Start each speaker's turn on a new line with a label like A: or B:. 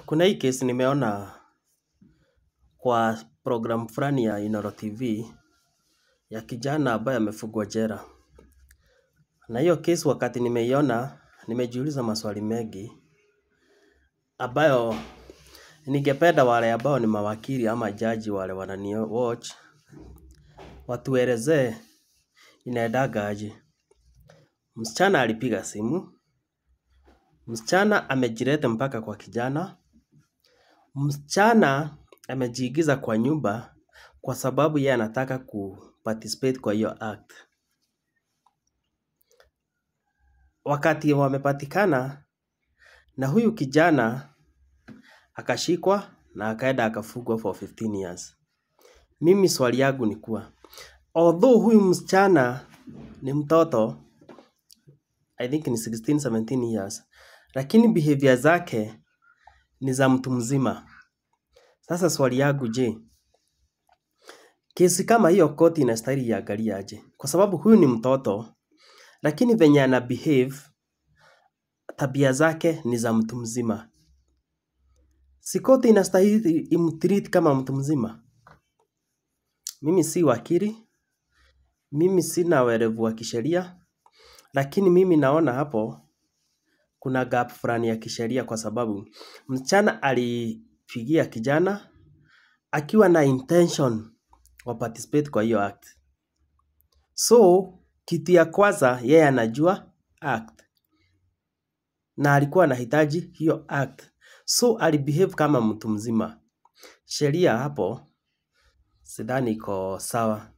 A: Kuna hii case nimeona kwa program fulani ya Inoro TV ya kijana ambaye amefungwa jela. Na hiyo case wakati nimeiona, nimejiuliza maswali mengi ambayo ningependa wale ambao ni mawakili ama jaji wale wanani watch watuelezee inaendaga aje. Msichana alipiga simu, msichana amejileta mpaka kwa kijana, msichana amejiingiza kwa nyumba kwa sababu yeye anataka kuparticipate kwa hiyo act. Wakati wamepatikana na huyu kijana akashikwa na akaenda akafungwa for 15 years. Mimi swali yangu ni kuwa although huyu msichana ni mtoto I think ni 16, 17 years lakini behavior zake ni za mtu mzima. Sasa swali yangu je, kesi kama hiyo koti inastahili iangalie aje? Kwa sababu huyu ni mtoto lakini venye ana behave tabia zake ni za mtu mzima. Si koti inastahili imtreat kama mtu mzima? Mimi si wakili, mimi sina uerevu wa kisheria, lakini mimi naona hapo kuna gap fulani ya kisheria kwa sababu msichana alipigia kijana akiwa na intention wa participate kwa hiyo act. So, kitu ya kwanza yeye anajua act na alikuwa anahitaji hiyo act. So, alibehave kama mtu mzima. Sheria hapo sidhani iko sawa.